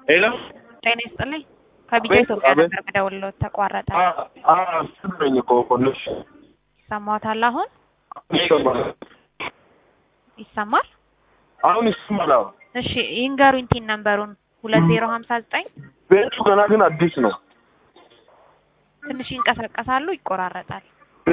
ሄሎ ጤና ይስጥልኝ። ከቢጃ አቤት፣ ኢትዮጵያ አቤት። ነበር የምደውልልዎት ተቋረጠ። ስመኝ እኮ ኮንሽ ይሰማዎታል? አሁን ይሰማል። ይሰማል? አሁን ይሰማል። አዎ። እሺ ይንገሩኝ ቲን ነምበሩን ሁለት ዜሮ ሀምሳ ዘጠኝ ቤቱ ገና ግን አዲስ ነው። ትንሽ ይንቀሳቀሳሉ፣ ይቆራረጣል።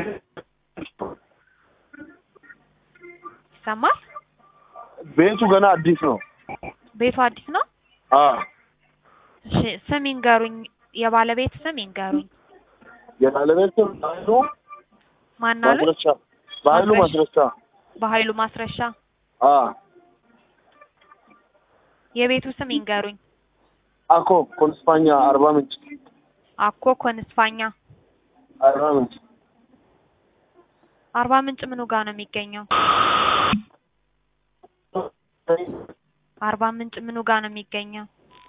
ይሰማል? ቤቱ ገና አዲስ ነው። ቤቱ አዲስ ነው። አዎ። እሺ ስም ይንገሩኝ፣ የባለቤት ስም ይንገሩኝ። የባለቤት ስም በኃይሉ ማን አሉ? ማስረሻ በኃይሉ ማስረሻ። ማስረሻ። በኃይሉ ማስረሻ። አዎ። የቤቱ ስም ይንገሩኝ። አኮ ኮንስፓኛ አርባ ምንጭ አኮ ኮንስፋኛ። አርባ ምንጭ አርባ ምንጭ ምኑ ጋር ነው የሚገኘው? አርባ ምንጭ ምኑ ጋር ነው የሚገኘው?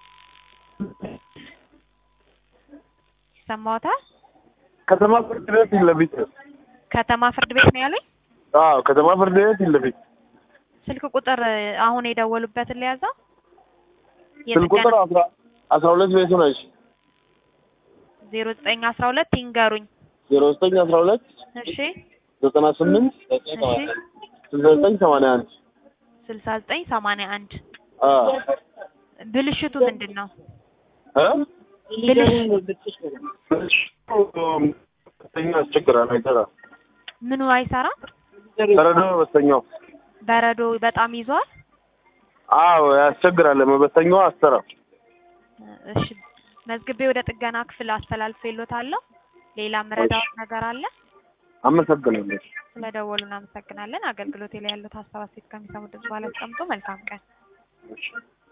ይሰማዎታል? ከተማ ፍርድ ቤት ፊት ለፊት ነው። ከተማ ፍርድ ቤት ነው ያለኝ። አዎ ከተማ ፍርድ ቤት ፊት ለፊት ስልክ ቁጥር አሁን የደወሉበትን ሊያዘው ስልክ ቁጥር አስራ አስራ ሁለት ቤቱ ነች ዜሮ ዘጠኝ አስራ ሁለት ይንገሩኝ። ዜሮ ዘጠኝ አስራ ሁለት እሺ ዘጠና ስምንት እሺ ስልሳ ዘጠኝ ሰማንያ አንድ ስልሳ ዘጠኝ ሰማንያ አንድ አዎ ብልሽቱ ምንድን ነው? እ ብልሽ በስተኛው ያስቸግራል አይሰራም ምኑ አይሰራም? ተረዶ በስተኛው በረዶ በጣም ይዟል። አዎ ያስቸግራል መበስተኛው አሰራም እሺ መዝግቤ ወደ ጥገና ክፍል አስተላልፌልዎታለሁ። ሌላ ምረዳዎት ነገር አለ? አመሰግናለሁ ስለደወሉ እናመሰግናለን። አገልግሎቴ ላይ ያሉት ሀሳብ አስተያየት ከሚሰሙ ድምጽ በኋላ ያስቀምጡ። መልካም ቀን።